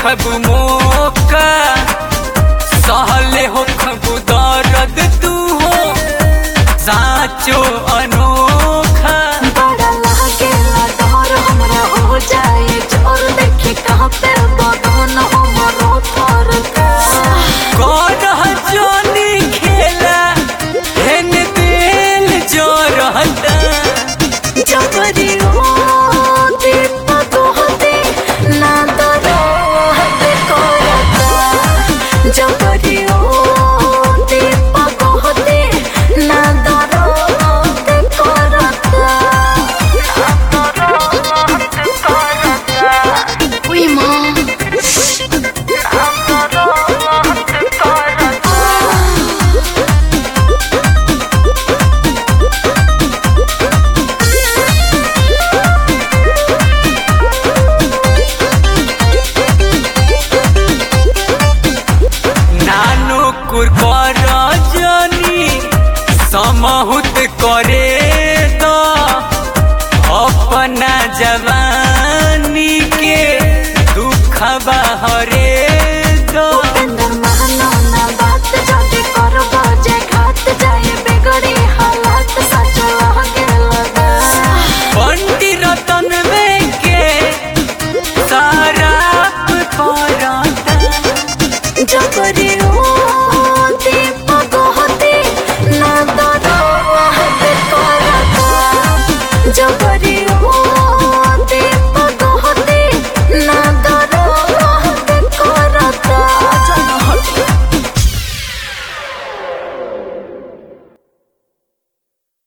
खबु मोका सहले हो खबु दर्द तू हो साचो अनोखा बड़ा लागेला डर हमरा हो जाए जोर देखी कहाँ पे बदन हमरो थर कौन जोनी खेला हेन दिल जो रहता जबरी हो दीप दोहते ना दरो हते करता जबरी हो दीप दोहते ना दरो हते करता ना दरो हते करता उई माँ ना दरो हते करता नानो कुरकर जनी समहुत करे तो अपना जवानी के दुख हरे